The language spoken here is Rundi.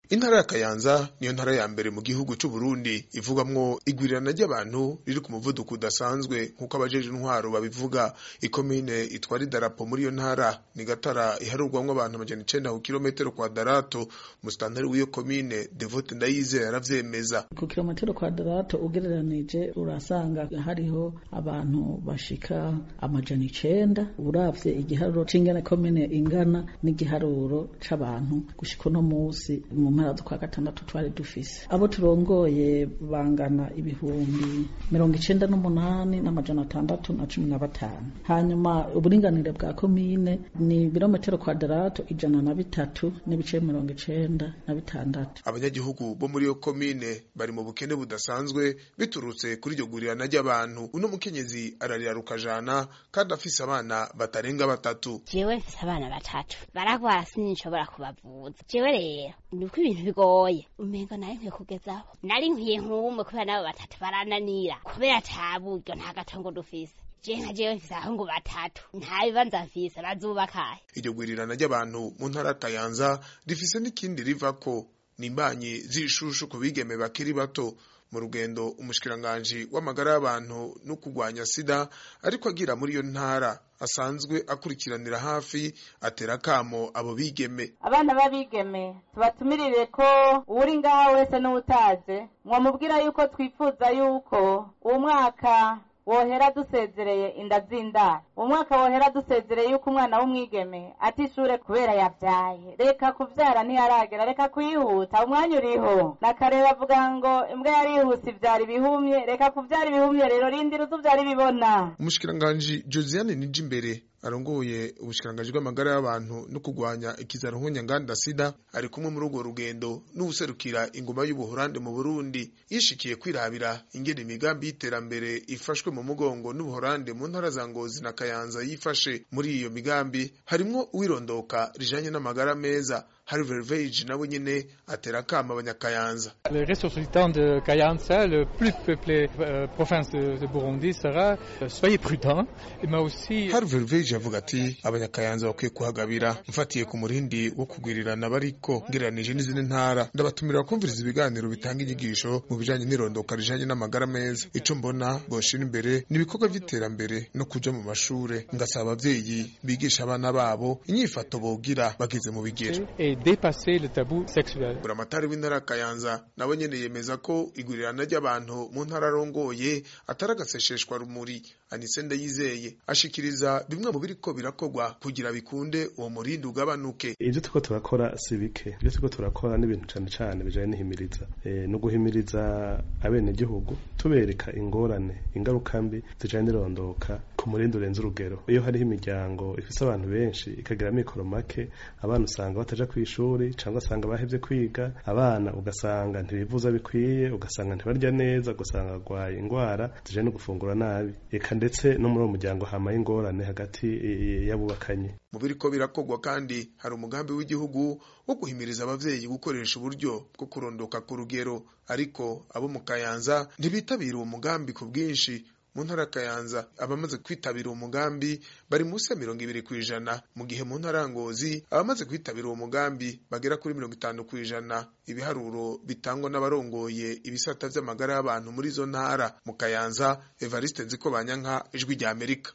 intara ya kayanza niyo ntara ya mbere mu gihugu c'u Burundi ivugwamwo igwirirana ry'abantu riri ku muvuduko udasanzwe nk'uko abajeje intwaro babivuga ikomine itwara idarapo muri iyo ntara ni gatara iharurwamwo abantu amajana icenda ku kilometero kwadarato musitanteri w'iyo komine devote ndayize yaravyemeza ku kilometero kwadarato ugereranije urasanga hariho abantu bashika amajana icenda uravye igiharuro c'ingene komine ingana n'igiharuro c'abantu gushika uno musi mu mpera z'ukwa gatandatu twari dufise abo turongoye bangana ibihumbi mirongo icenda n'umunani n'amajana atandatu na cumi na batanu hanyuma uburinganire bwa komine ni ibirometero kwadarato ijana na bitatu n'ibice mirongo icenda na bitandatu abanyagihugu bo muri iyo komine bari mu bukene budasanzwe biturutse kuri iryo gurirana ry'abantu uno mukenyezi ararira rukajana kandi afise abana batarenga batatu jewe mfise abana batatu baragwara sinshobora kubavuza jewe rero nuko ibintu bigoye umengo nari nkwiye kugezaho nari nkwiye nk'umwe kubera nabo batatu barananira kubera ata buryo nta gatongo dufise je nka jewe mfise abahungu batatu nta bibanza mfise bazubakahe iryo gurirana ry'abantu mu ntara ya kayanza rifise n'ikindi rivako ni imbanyi z'ishushu ku bigeme bakiri bato mu rugendo umushikiranganji w'amagara y'abantu no kurwanya sida ariko agira muri iyo ntara asanzwe akurikiranira hafi atera akamo abo bigeme abana b'abigeme tubatumirire ko uwuri ngaha wese n'uwutaze mwamubwira yuko twifuza yuko uwo mwaka wohera dusezereye inda z'indaro umwaka wohera dusezereye yuko umwana w'umwigeme ati ishure kubera yavyaye reka kuvyara ntiyaragera reka kuyihuta umwanya uriho nakare bavuga ngo imbwa yarihuse ivyara ibihumye reka kuvyara ibihumye rero rindira uzuvyara ibibona umushikiranganji josiane nijimbere arongoye ubushikiranganji bw'amagara y'abantu no kurwanya ikizaro nk'unyanganda sida ari kumwe muri urwo rugendo n'uwuserukira ingoma y'ubuhorande mu burundi yishikiye kwirabira ingene imigambi y'iterambere ifashwe mu mugongo n'ubuhorande mu ntara za ngozi na kayanza yifashe muri iyo migambi harimwo uwirondoka rijanye n'amagara meza hari verveje nawe nyene atera akama abanyakayanza Le ressuscitant de Kayanza, le plus peuplé euh, province de, de Burundi, sera euh, soyez prudents, mais aussi hari verveje avuga ati abanyakayanza bakwiye kuhagabira mfatiye ku murindi wo kugwirirana bariko ngereranije n'izindi ntara ndabatumira kumviriza ibiganiro bitanga inyigisho mu bijanye n'irondoka rijanye n'amagara meza ico mbona boshira imbere ni ibikorwa vy'iterambere no kuja mu mashure ngasaba abavyeyi bigisha abana babo inyifato bogira bageze mu bigero et dépasser le tabou sexuel. buramatari w'intara ya kayanza nawe nyene yemeza ko igurirana ry'abantu mu ntara arongoye atari agasesheshwa rumuri anise ndayizeye ashikiriza bimwe mu biriko birakorwa kugira bikunde uwo murindi ugabanuke ivyo turiko turakora si bike ivyo turiko turakora n'ibintu cane cane bijanye n'ihimiriza e, no guhimiriza abenegihugu tubereka ingorane ingaruka mbi zijanye n'irondoka ku murindi urenze urugero iyo hariho imiryango ifise abantu benshi ikagira amikoro make abana usanga bataja kw'ishuri cyangwa usanga bahevye kwiga abana ugasanga ntibivuza bikwiye ugasanga ntibarya neza ugasanga barwaye indwara zijanye no gufungura nabi eka ndetse no muri uwo muryango hamaye ingorane hagati y'abubakanye mu biriko birakorwa kandi hari umugambi w'igihugu wo guhimiriza abavyeyi gukoresha uburyo bwo kurondoka ku rugero ariko abo mu kayanza ntibitabira uwo mugambi ku bwinshi mu ntara ya kayanza abamaze kwitabira uwo mugambi bari munsi ya mirongo ibiri ku ijana mu gihe mu ntara ya ngozi abamaze kwitabira uwo mugambi bagera kuri mirongo itanu ku ijana ibiharuro bitangwa n'abarongoye ibisata vy'amagara y'abantu muri izo ntara mu kayanza evariste nziko banyanka ijwi rya amerika